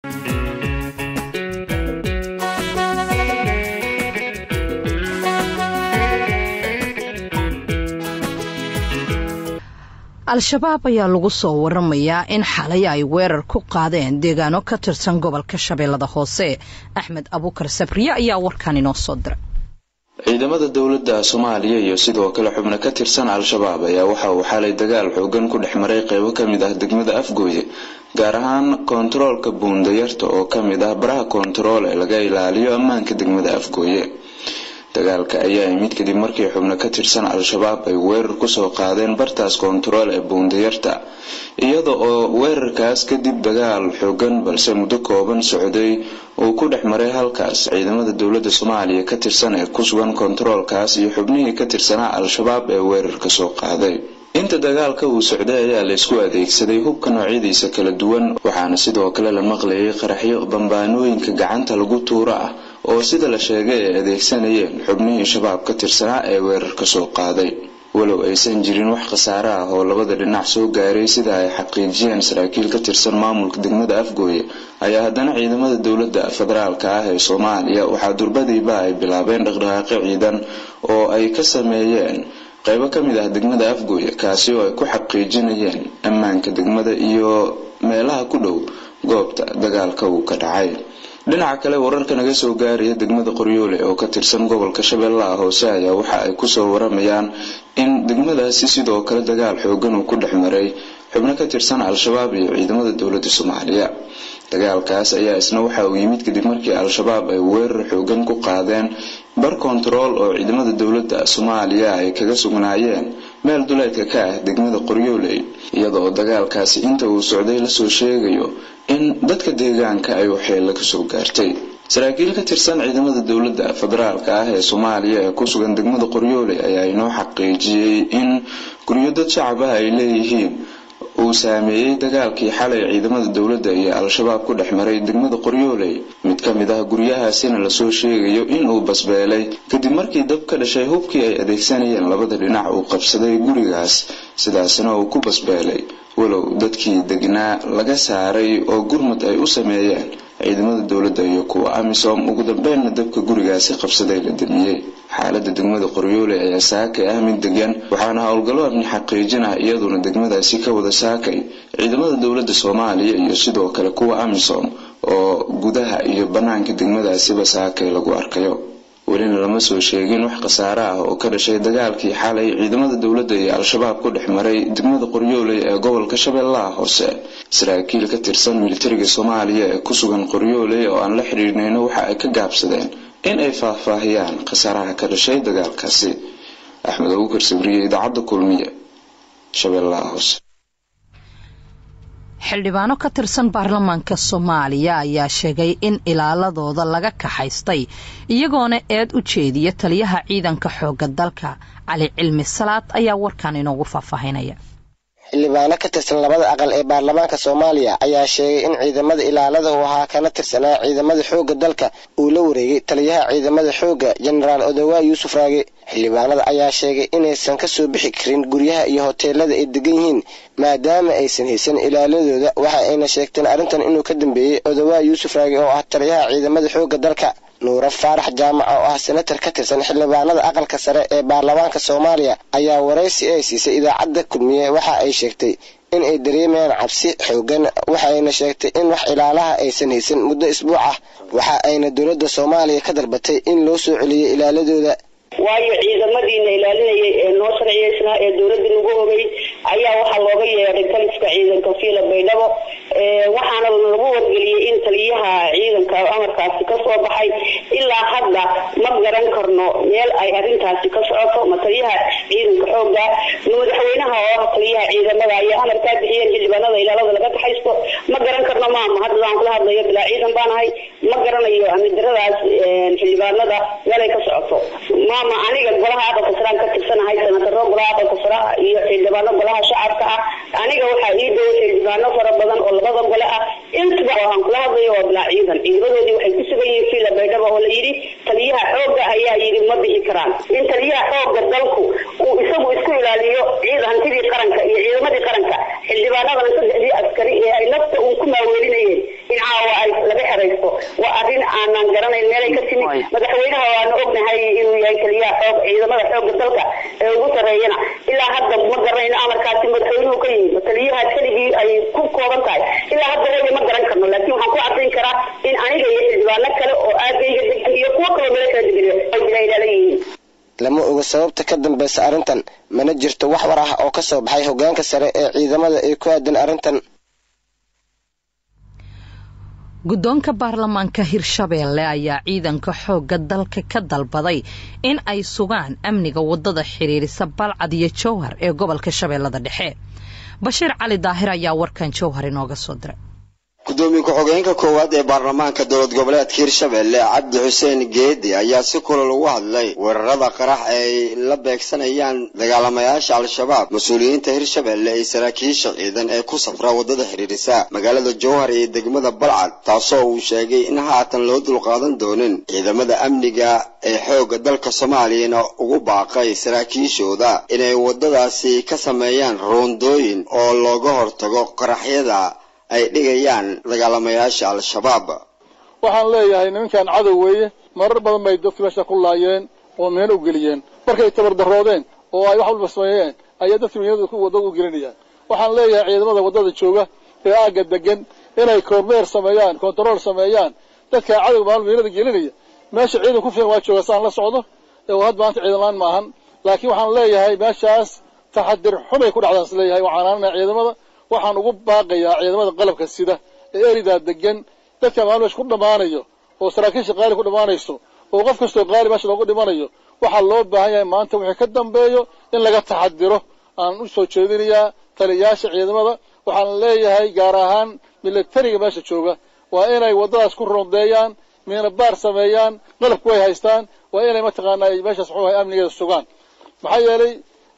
al-shabaab ayaa lagu soo waramayaa in xalay ay weerar ku qaadeen deegaano ka tirsan gobolka shabeellada hoose axmed abuukar sabriye ayaa warkan inoo soo diray ciidamada dowladda soomaaliya iyo sidoo kale xubno ka tirsan al-shabaab ayaa waxa uu xalay dagaal xoogan ku dhex maray qeybo ka mid ah degmada afgooye gaar ahaan koontaroolka buundayarta oo ka mid ah baraha koontarool ee laga ilaaliyo ammaanka degmada afgooye dagaalka ayaa imid kadib markii xubno ka tirsan al-shabaab ay weerar kusoo qaadeen bartaas koontarool ee buundayarta iyada oo weerarkaas kadib dagaal xoogan balse muddo kooban socday uu ku dhex maray halkaas ciidamada dowladda soomaaliya ka tirsan ee ku sugan koontaroolkaas iyo xubnihii ka tirsanaa al-shabaab ee weerarka soo qaaday inta dagaalka uu socday ayaa la isku adeegsaday hubka noocyadiisa kala duwan waxaana sidoo kale la maqlayay qaraxyo bambaanooyinka gacanta lagu tuuro ah oo sida la sheegay ay adeegsanayeen xubnihii shabaab ka tirsanaa ee weerarka soo qaaday walow aysan jirin wax khasaare ah oo labada dhinac soo gaaray sida ay xaqiijiyeen saraakiil ka tirsan maamulka degmada afgooye ayaa haddana ciidamada dowladda federaalka ah ee soomaaliya waxaa durbadiiba ay bilaabeen dhaqdhaqaaqyo ciidan oo ay ka sameeyeen qaybo ka mid ah degmada afgooye kaasi oo ay ku xaqiijinayeen ammaanka degmada iyo meelaha ku dhow goobta dagaalka uu ka dhacay dhinaca kale wararka naga soo gaaraya degmada qoryoole oo ka tirsan gobolka shabeellaha hoose ayaa waxa ay kusoo waramayaan in degmadaasi sidoo kale dagaal xoogan uu ku dhex maray xubno ka tirsan al-shabaab iyo ciidamada dowladda soomaaliya dagaalkaas ayaa isna waxa uu yimid kadib markii al-shabaab ay weerar xoogan ku qaadeen bar kontarool oo ciidamada dowladda soomaaliya ay kaga sugnaayeen meel duleedka ka ah degmada qoryooley iyada oo dagaalkaasi inta uu socday lasoo sheegayo in dadka deegaanka ay waxyeello kasoo gaartay saraakiil ka tirsan ciidamada dowladda federaalka ah ee soomaaliya ee ku sugan degmada qoryooley ayaa inoo xaqiijiyey in guryo dad shacab ah ay leeyihiin uu saameeyey dagaalkii xalay ciidamada dowladda iyo al-shabaab ku dhex maray degmada qoryooley mid ka mid ah guryahaasina lasoo sheegayo inuu basbeelay kadib markii dab ka dhashay hubkii ay adeegsanayeen labada dhinac uu qabsaday gurigaas sidaasna uu ku basbeelay walow dadkii degnaa laga saaray oo gurmud ay u sameeyeen ciidamada dowladda iyo kuwa amisom ugu dambeynna dabka gurigaasi qabsaday la damiyey xaalada degmada qoryoole ayaa saakay ah mid degan waxaana howlgallo amni xaqiijin ah iyaduna degmadaasi ka wada saakay ciidamada dowladda soomaaliya iyo sidoo kale kuwa amisom oo gudaha iyo bannaanka degmadaasiba saakay lagu arkayo welina lama soo sheegin wax khasaare ah oo ka dhashay dagaalkii xalay ciidamada dowladda iyo al-shabaab ku dhex maray degmada qoryooley ee gobolka shabeellaha hoose saraakiil ka tirsan militariga soomaaliya ee ku sugan qoryooley oo aan la xidhiidhnayno waxa ay ka gaabsadeen in ay faahfaahiyaan khasaaraha ka dhashay dagaalkaasi axmed abuukar sabriye idaacadda kulmiye shabeellaha hoose xildhibaano ka tirsan baarlamaanka soomaaliya ayaa sheegay in ilaaladooda laga kaxaystay iyagoona eed u jeediya taliyaha ciidanka xoogga dalka cali cilmi salaad ayaa warkan inoogu faahfaahinaya xildhibaano ka tirsan labada aqal ee baarlamaanka soomaaliya ayaa sheegay in ciidamada ilaalada uu ahaa kana tirsanaa ciidamada xoogga dalka uu la wareegay taliyaha ciidamada xoogga jenaraal odowaa yuusuf raage xildhibaanada ayaa sheegay inaysan ka soo bixi karin guryaha iyo hoteelada ay degan yihiin maadaama aysan haysan ilaaladooda waxa ayna sheegteen arrintan inuu ka dambeeyey odowaa yuusuf raage oo ah taliyaha ciidamada xoogga dalka nuure faarax jaamac oo ah senatar ka tirsan xildhibaanada aqalka sare ee baarlamaanka soomaaliya ayaa waraysi ay siisay idaacadda kulmiye waxa ay sheegtay in ay dareemayaan cabsi xoogan waxayna sheegtay in wax ilaalaha aysan haysan muddo isbuuc ah waxa ayna dowladda soomaaliya ka dalbatay in loo soo celiyay ilaaladooda waayo ciidamadiina ilaalinayay ee noo sharciyeysnaa ee dowladda nagu ogay ayaa waxaa looga yeedhay taliska ciidanka fiila baydhabo waxaana lagu wargeliyey in taliyaha ciidanka amarkaasi ka soo baxay ilaa hadda ma garan karno meel ay arintaasi ka socoto ma taliyaha ciidanka xooga ma madaxweynaha oo ah taliyaha ciidamada ayaa amarkaa bixiyeen xildhibaanada ilaalada laga kaxaysto ma garan karno maama hadda aan kula hadlayo bilaa ciidan baanahay ma garanayo amidaradaas xildhibaanada meelay ka socoto maama aniga golaha aqalka saraan ka tirsanahay senataro golaha aqalka saraa iyo xildhibaano golaha shacabka ah aniga waxaa ii dhow xildhibaano fara badan oo labada gole ah intuba aan kula hadlayo waa bilaa ciidan ciidamadoodii waxay ku sugan yihiin fiila baydhaba oo la yidhi taliyaha xoogga ayaa yidhi ma bixi karaan in taliyaha xoogga dalku uu isagu isku ilaaliyo ciid hantidii qaranka iyo ciidamadii qaranka xildhibaanadana saddexdii askari ee ay nafta uun ku maaweelinayeen in caawa ay ku laga xeraysto waa arrin aanan garanayn meelay ka timi madaxweynaha waanu ognahay inuu yahay keliyaha xoog ciidamada xooga dalka ee ugu sarreeyana ilaa hadda ma garanayno amarkaasi madaxweynuhu ka yimid taliyaha keligii ay ku kooban tahay ilaa hadda waya ma garan karno laakiin waxaan ku cadayn karaa in aniga iyo xildhibaano kale oo aagayga degan iyo kuwo kaloo meelo kala degan ay ilaalan yihiin lama oga sababta ka dambeysa arrintan mana jirto wax war ah oo ka soo baxay hoggaanka sare ee ciidamada ee ku aadan arrintan guddoonka baarlamaanka hirshabeelle ayaa ciidanka xoogga dalka ka dalbaday in ay sugaan amniga waddada xidhiirisa balcad iyo jowhar ee gobolka shabeellada dhexe bashiir cali daahir ayaa warkan jowhar inooga soo diray gudoomiye ku-xogeenka koowaad ee baarlamaanka dowlad goboleedka hirshabelle cabdi xuseen geedi ayaa si kulal ugu hadlay weerarada qarax ay la beegsanayaan dagaalamayaasha al-shabaab mas-uuliyiinta hirshabelle iyo saraakiisha ciidan ee ku safra waddada xidhiirisa magaalada jowhar iyo degmada balcad taasoo uu sheegay in haatan loo dulqaadan doonin ciidamada amniga ee xoogga dalka soomaaliyana ugu baaqay saraakiishooda inay waddadaasi ka sameeyaan roondooyin oo looga hortago qaraxyada ay dhigayaan dagaalamayaasha al-shabaab waxaan leeyahay nimankan cadow weeye marar badan bay dadka meesha ku laayeen oo meeno u geliyeen markay tabardaroodeen oo ay wax walba sameeyeen ayaa dadka meynada wadada u gelinayaan waxaan leeyahay ciidamada waddada jooga ee aagga degan inay kormeer sameeyaan kontarool sameeyaan dadka cadowga maal meynada gelinaya meesha ciidan ku filan waa jooga saan la socdo ee had maanta ciidan laan maahan laakiin waxaan leeyahay meeshaas taxadir xumay ku dhacdaan is leeyahay waxaan aanana ciidamada waxaan ugu baaqayaa ciidamada qalabka sida ee eridaa degan dadka maal meesha ku dhammaanayo oo saraakiisha qaali ku dhammaanayso oo qof kastoo qaali meesha loogu dhimanayo waxaa loo baahan yahay maanta wixii ka dambeeyo in laga taxadiro aan u soo jeedinayaa taliyayaasha ciidamada waxaan leeyahay gaar ahaan milatariga meesha jooga waa inay waddadaas ku rondeeyaan miina baar sameeyaan qalabku way haystaan waa inay mataqaanaa meeshaas muxuu ahay amnigeeda sugaan maxaa yeelay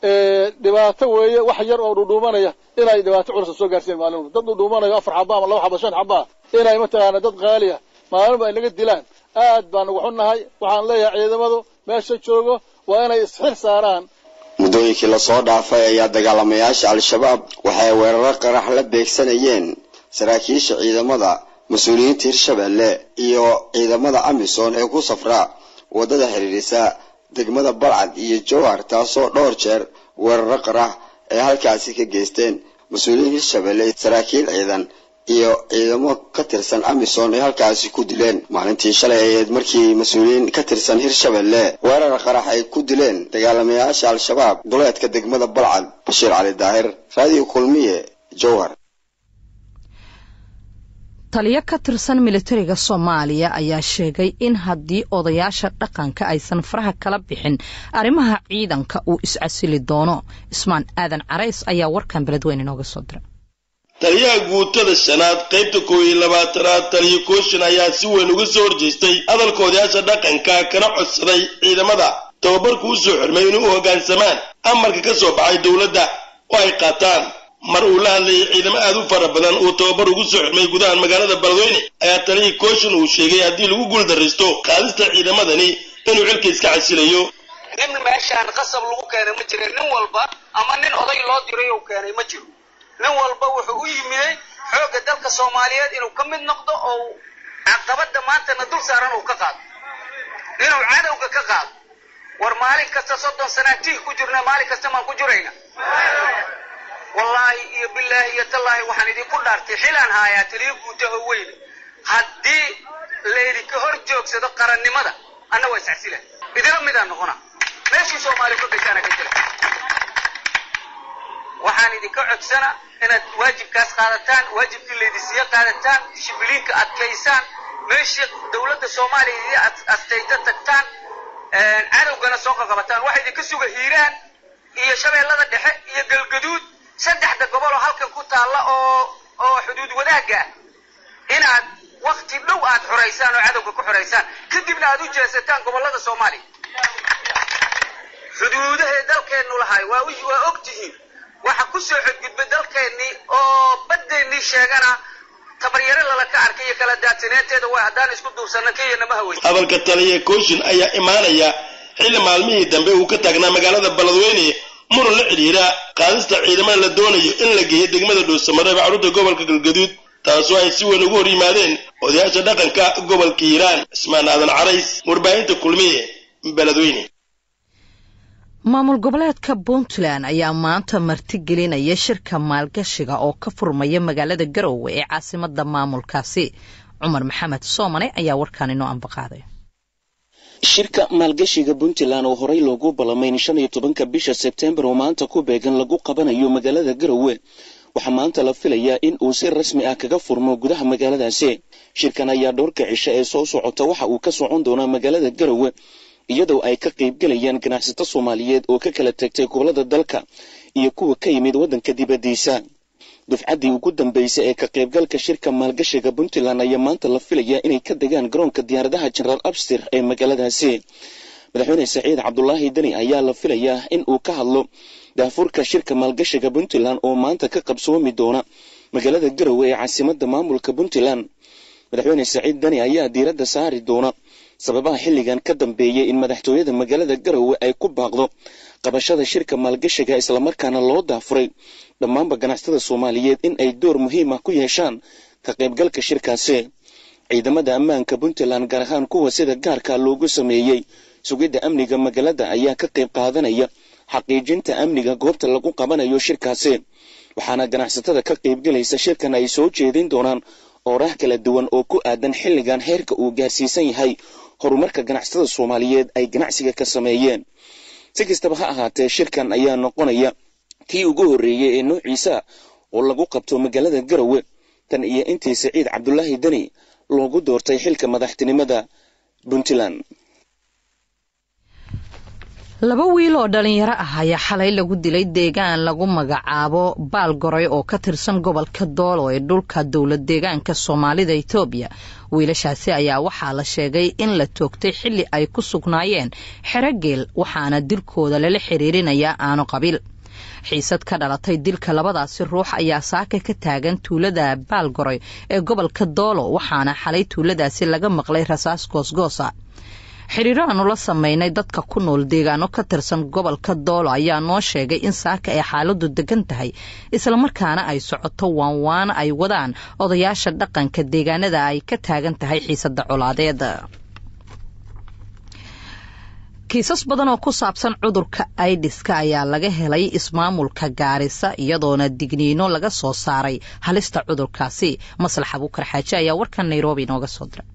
dhibaato weeye wax yar oo dhudhuumanaya inay dhibaato culus soo gaarsiin maalin dad dhudhuumanayo afar xaba ama laba xaba shan xaba inay mataqaana dad qaali ah maalinba ay naga dilaan aad baan ugu xunnahay waxaan leeyahay ciidamadu meesha joogo waa inay isxil saaraan muddooyinkii lasoo dhaafay ayaa dagaalamayaasha al-shabaab waxay weeraro qarax la beegsanayeen saraakiisha ciidamada mas-uuliyiinta hirshabelle iyo ciidamada amisom ee ku safra waddada xidhiidhisa degmada balcad iyo jowhar taasoo dhowr jeer weeraro qarax ay halkaasi ka geysteen mas-uuliyiin hirshabelle saraakiil ciidan iyo ciidamo ka tirsan amisom ay halkaasi ku dileen maalintii shalay ayeed markii mas-uuliyiin ka tirsan hirshabelle weerar qarax ay ku dileen dagaalamayaasha al-shabaab duleedka degmada balcad bashiir cali daahir raadiyo kulmiye jowhar taliyo ka tirsan militariga soomaaliya ayaa sheegay in haddii odayaasha dhaqanka aysan faraha kala bixin arrimaha ciidanka uu iscasili doono ismaan aadan carays ayaa warkan beledweyne inooga soo diray taliyaha guutada shanaad qaybta koob iyo labaatanaad taliyo kooshin ayaa si weyn uga soo horjeestay hadalka odayaasha dhaqanka kana codsaday ciidamada tababarku u soo xirmay inay u hoggaansamaan amarka ka soo baxay dowladda oo ay qaataan mar uu la hadlayay ciidamo aad u fara badan uu tababar ugu soo xirmay gudaha magaalada beledweyne ayaa taliyii kooshin uu sheegay haddii lagu guuldarraysto qaadista ciidamadani inuu xilka iska casilayo nin meeshaan qasab lagu keenay ma jira nin walba ama nin oday loo diray uu keenay ma jiro nin walba wuxuu u yimiyey xoogga dalka soomaaliyeed inuu ka mid noqdo oo caqabada maantana dul saaran uu ka qaado inuu cadowga ka qaado war maalin kasta soddon sanaa tiih ku jirna maalin kasta maan ku jirayna wallaahi iyo bilaahi iyo tallaahi waxaan idinku dhaartay xilaan haayaa taliyo guutaho weyne haddii laydinka hor joogsado qarannimada anna waa iscasila idila midaan noqona meeshii soomaaliya ku gashaana ka jira waxaan idinka codsana inaad waajibkaas qaadataan waajibkii laydinsiiya qaadataan dishibiliinka adkaysaan meeshii dowladda soomaaliya idin astayta tagtaan cadowgana soo qaqabataan waxa idinka suga hiiraan iyo shabeellada dhexe iyo galgaduud saddexda gobol oo halkan ku taalla oo oo xuduud wadaagga ah inaad wakti dhow aad xoraysaan oo cadowga ku xoraysaan kadibna aad u jeesataan gobollada soomaaliya xuduudahay dalkeennu lahay waa waa og tihiin waxa ku soo xadgudbay dalkeennii oo baddeennii sheegana tabaryare lala ka arkay iyo kala daadsaneanteeda waa haddaan isku duubsanna kenya nama haweyn hadalka taliya kooshin ayaa imaanaya xilli maalmihii dambe uu ka taagnaa magaalada beledweyne muran la xidhiira qaadista ciidamada la doonayo in la geeyo degmada dhuusamareeb carruurta gobolka galgaduud taasoo ay si weyn ugu hor yimaadeen odayaasha dhaqanka gobolka hiiraan cismaan aadan carays warbaahinta kulmiye beledweyne maamul goboleedka puntland ayaa maanta martigelinaya shirka maalgashiga oo ka furmaya magaalada garowe ee caasimada maamulkaasi cumar maxamed soomane ayaa warkaan inoo ambaqaaday shirka maalgashiga puntland oo horey loogu balamayn shan iyo tobanka bisha sebtembar oo maanta ku beegan lagu qabanayo magaalada garowe waxaa maanta la filayaa in uu si rasmi ah kaga furmo gudaha magaaladaasi shirkan ayaa dhowrka cisho ee soo socota waxa uu ka socon doonaa magaalada garowe iyadoo ay ka qaybgelayaan ganacsato soomaaliyeed oo ka kala tagtay gobolada dalka iyo kuwa ka yimid waddanka dibaddiisa dufcaddii ugu dambeysay ee ka qaybgalka shirka maalgashiga puntland ayaa maanta la filayaa inay ka degaan garoonka diyaaradaha jenaraal abstir ee magaaladaasi madaxweyne saciid cabdulaahi deni ayaa la filayaa in uu ka hadlo daafurka shirka maalgashiga puntland oo maanta ka qabsoomi doona magaalada garowe ee caasimada maamulka puntland madaxweyne saciid deni ayaa diiradda saari doona sababaha xilligan ka dambeeyay in madaxtooyada magaalada garowe ay ku baaqdo qabashada shirka maalgashiga islamarkaana loo daafuray dhammaanba ganacsatada soomaaliyeed in ay door muhiim ah ku yeeshaan ka qaybgalka shirkaasi ciidamada ammaanka puntland gaar ahaan kuwa sida gaarka loogu sameeyey sugidda amniga magaalada ayaa ka qayb qaadanaya xaqiijinta amniga goobta lagu qabanayo shirkaasi waxaana ganacsatada ka qaybgelaysa shirkan ay soo jeedin doonaan ooraah kala duwan oo ku aadan xilligan heerka uu gaarsiisan yahay horumarka ganacsatada soomaaliyeed ay ganacsiga ka sameeyeen si kastaba ha ahaatee shirkan ayaa noqonaya kii ugu horreeyey ee noociisa oo lagu qabto magaalada garowe tan iyo intii saciid cabdulaahi deni loogu doortay xilka madaxtinimada puntland laba wiil oo dhalinyaro ah ayaa xalay lagu dilay deegaan lagu magacaabo baalgoray oo ka tirsan gobolka doolo ee dhulka dowlad deegaanka soomaalida etoobiya wiilashaasi ayaa waxaa la sheegay in la toogtay xilli ay ku sugnaayeen xerogeel waxaana dilkooda lala xiriirinayaa aano qabiil xiisad ka dhalatay dilka labadaasi ruux ayaa saaka ka taagan tuulada baalgoray ee gobolka doolo waxaana xalay tuuladaasi laga maqlay rasaas goosgoosa xiriiro aanu la sameynay dadka ku nool deegaano ka tirsan gobolka doolo ayaa noo sheegay in saaka ay xaaladu degan tahay islamarkaana ay socoto waanwaana ay wadaan odayaasha dhaqanka deegaanada ay ka taagan tahay xiisada colaadeed kiisas badan oo ku saabsan cudurka aidiska ayaa laga helay ismaamulka gaarisa iyadoona digniino laga soo saaray halista cudurkaasi maslax abuukar xaaje ayaa warkan nairobi inooga soo diray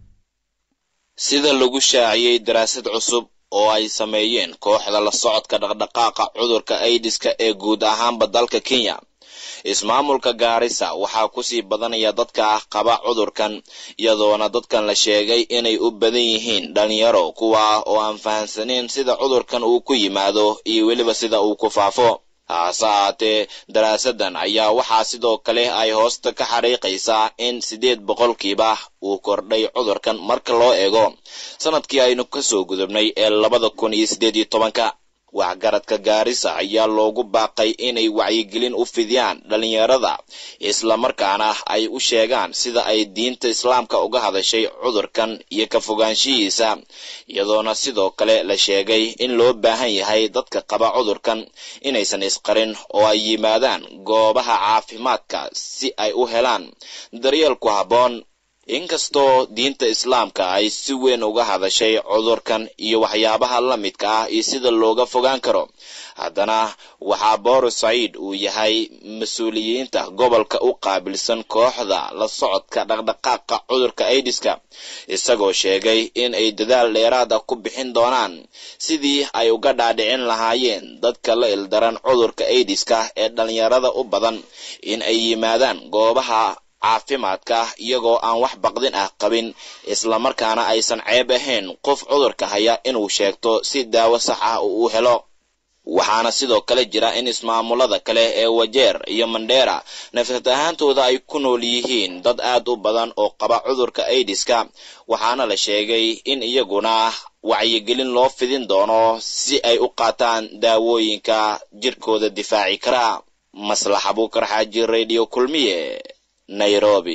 sida lagu shaaciyey daraasad cusub oo ay sameeyeen kooxda la socodka dhaqdhaqaaqa cudurka aidiska ee guud ahaanba dalka kenya ismaamulka gaarisa waxaa kusii badanaya dadka ah qaba cudurkan iyadoona dadkan la sheegay inay u badan yihiin dhalinyaro kuwa oo aan fahansaneyn sida cudurkan uu ku yimaado iyo weliba sida uu ku faafo hase ahaatee daraasadan ayaa waxaa sidoo kale ay hoosta ka xariiqaysaa in siddeed boqolkiiba uu kordhay cudurkan marka loo eego sanadkii aynu kasoo gudubnay ee labada kun iyo siddeed iyo tobanka waxgaradka gaarisa ayaa loogu baaqay inay wacyigelin u fidiyaan dhalinyarada islamarkaana ay u sheegaan sida ay diinta islaamka uga hadashay cudurkan iyo ka fogaanshihiisa iyadoona sidoo kale la sheegay in loo baahan yahay dadka qaba cudurkan inaysan isqarin oo ay yimaadaan goobaha caafimaadka si ay u helaan daryeel ku habboon inkastoo diinta islaamka ay si weyn uga hadashay cudurkan iyo waxyaabaha la midka ah iyo sida looga fogaan karo haddana waxaa boris saciid uu yahay mas-uuliyiinta gobolka u qaabilsan kooxda la socodka dhaqdhaqaaqa cudurka aidiska isagoo sheegay in ay dadaal dheeraad ah ku bixin doonaan sidii ay uga dhaadhicin lahaayeen dadka la ildaran cudurka aidiska ee dhalinyarada u badan in ay yimaadaan goobaha caafimaadka iyagoo aan wax baqdin ah qabin islamarkaana aysan ceeb ahayn qof cudurka haya inuu sheegto si daawo sax ah uu u helo waxaana sidoo kale jira in ismaamulada kale ee wajeer iyo mandheera nafsad ahaantooda ay ku nool yihiin dad aad u badan oo qaba cudurka aidiska waxaana la sheegay in iyaguna wacyigelin loo fidin doono si ay u qaataan daawooyinka jirkooda difaaci kara maslax abuukar xaaji radio kulmiye nairobi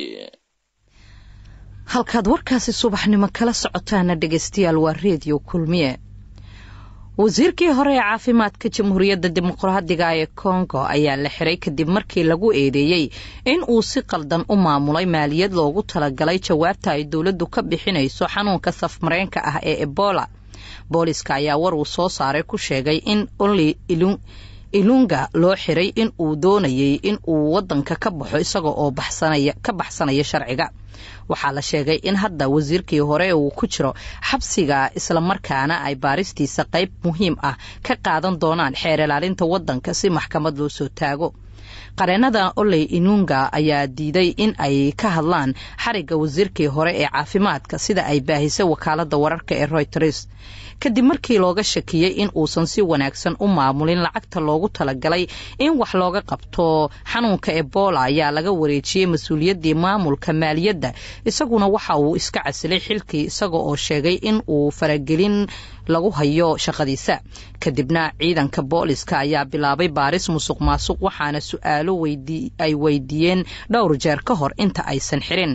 halkaad warkaasi subaxnimo kala socotaana dhegaystayaal waa reediyo kulmiye wasiirkii hore ee caafimaadka jamhuuriyadda dimuqraadiga ee kongo ayaa la xiray kadib markii lagu eedeeyey in uu si qaldan u maamulay maaliyad loogu talagalay jawaabta ay dowladdu ka bixinayso xanuunka safmareenka ah ee ebola booliska ayaa war uu soo saaray ku sheegay in only ilunga loo xiray in uu doonayay in uu wadanka ka baxo isaga oo ka baxsanaya sharciga waxaa la sheegay in hadda wasiirkii hore uu ku jiro xabsiga islamarkaana ay baaristiisa qayb muhiim ah ka qaadan doonaan xeer ilaalinta wadanka si maxkamad loo soo taago qareenada oley inunga ayaa diiday in ay ka hadlaan xarigga wasiirkii hore ee caafimaadka sida ay baahisay wakaalada wararka ee royters kadib markii looga shakiyey in uusan si wanaagsan u maamulin lacagta loogu talagalay in wax looga qabto xanuunka ebola ayaa laga wareejiyey mas-uuliyaddii maamulka maaliyadda isaguna waxa uu iska casilay xilkii isaga oo sheegay in uu faragelin lagu hayo shaqadiisa kadibna ciidanka booliska ayaa bilaabay baaris musuq maasuq waxaana su-aalo ay weydiiyeen dhowr jeer ka hor inta aysan xirin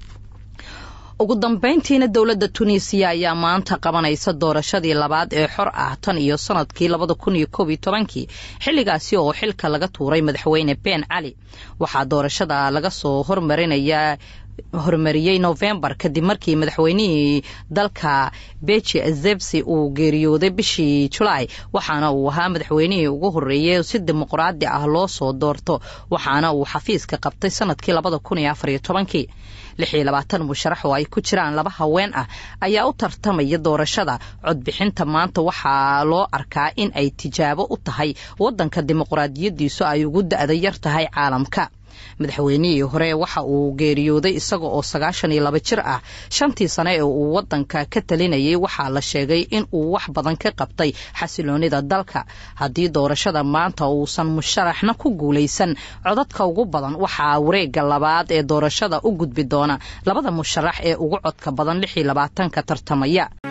ugu dambeyntiina dowladda tunisiya ayaa maanta qabanaysa doorashadii labaad ee xor ah tan iyo sanadkii labada kun iyo koob iyo tobankii xilligaasi oo xilka laga tuuray madaxweyne ben cali waxaa doorashada laga soo hormarinayaa horumariyey novembar kadib markii madaxweynihii dalka beji azebsi uu geeriyooday bishii julaay waxaana uu ahaa madaxweynihii ugu horeeyey si dimuqraadi ah loo soo doorto waxaana uu xafiiska qabtay sanadkii labada kun iyo afariyo tobankii lix iyo labaatan musharax oo ay ku jiraan laba haween ah ayaa u tartamaya doorashada codbixinta maanta waxaa loo arkaa in ay tijaabo u tahay wadanka dimuqraadiyadiisu ay ugu da-da yar tahay caalamka madaxweynihii hore waxa uu geeriyooday isaga oo sagaashan iyo laba jir ah shantii sane ee uu wadanka ka talinayay waxaa la sheegay in uu wax badan ka qabtay xasiloonida dalka haddii doorashada maanta uusan musharaxna ku guulaysan codadka ugu badan waxaa wareega labaad ee doorashada u gudbi doona labada musharax ee ugu codka badan lix iyo labaatanka tartamaya